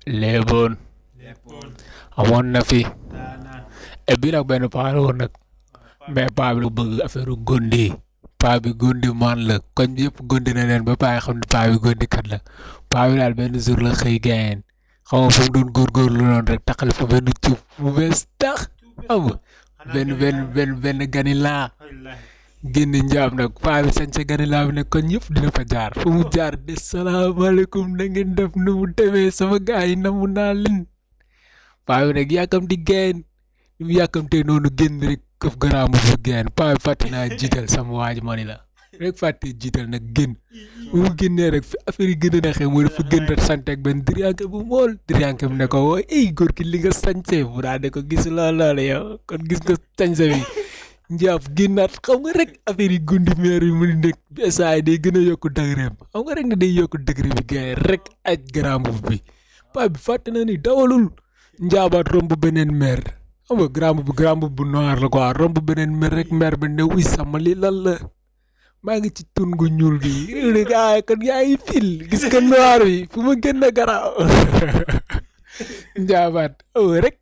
léeboon léppoon amoon na fi daanaan et bii nag benn paa la woon nag mais paa bi la bëgg affaire gondi paa bi gondi man la koñ bi yëpp gondi na leen ba paa yi xam ne paa bi gondi kat la paa bi daal benn jour la xëy gaayeen xam nga fu mu doon góorgóorlu noonu rek taxal fa benn cuub bu bees tax xam nga benn benn benn benn ganilaa wallaahi génn njaam nag paa bi sañ sa ganilaa bi ne koñ yëpp dina fa jaar fu mu jaar de salaamaaleykum na ngeen def nu mu demee sama gars yi namu naa leen paa bi nag yàkkam di gaayeen ni mu yàkkamtee noonu génn rek këf garaamu bu gaayeen paa bi fàtte naa jiital sama waa ji ma ni la rek fàtte jiital nag génn bu mu génnee rek fi affaire yi gën a neexee mooy dafa gën a sant ak benn diriyànke bu mool diriyànke bi ne ko woo ey góor ki li nga sañsee bu daa de ko gis lool loolu yow kon gis nga sañse bi njaaf génnaat xam nga rek affaire yi gundi meer yi mu ni nekk bi saa yi day gën a yokk dëgëreem xam nga rek ne day yokk dëgëre bi gars yi rek aj grand boubou bi paa bi fàtte na ni dawalul njaabaat romb beneen meer xam nga grand boubou grand boubou bu noir la quoi romb beneen meer rek meer bi ne wuy sama li lan la maa ngi ci tun gu ñuul bi ah kon yaa ngi fil gis nga noir bi fu ma gën a garaaw njaabaat oh rek